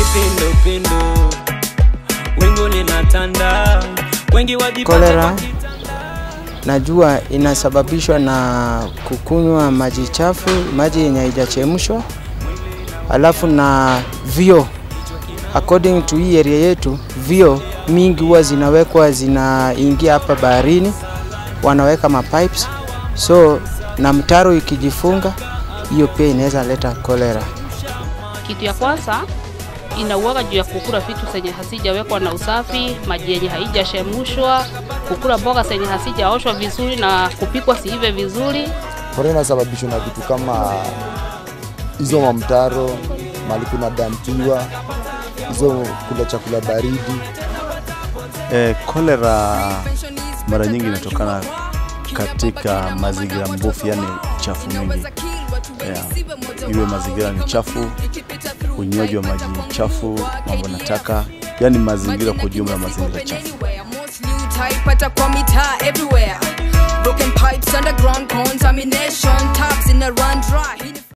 kipindupindu wingu linatanda wengi wajipata Kolera kwa kita- najua inasababishwa na kukunywa maji chafu, maji yenye haijachemshwa, alafu na vio. According to hii area yetu, vio mingi huwa zinawekwa zinaingia hapa baharini, wanaweka mapipes, so na mtaro ikijifunga, hiyo pia inaweza leta kolera. Kitu ya kwanza inauaga juu ya kukula vitu zenye hasijawekwa na usafi, maji yenye haijachemshwa, kukula mboga zenye hasijaoshwa vizuri na kupikwa siive vizuri. Korona inasababishwa na vitu kama hizo mamtaro, mali kuna dampiwa, hizo kula chakula baridi. Eh, kolera mara nyingi inatokana katika mazingira mbovu, yani chafu mingi. Yeah. Iwe mazingira ni chafu, unywaji wa maji chafu, mambo na taka, yani mazingira kwa ujumla, mazingira chafu. pata kwa mitaa everywhere broken pipes underground contamination taps in a run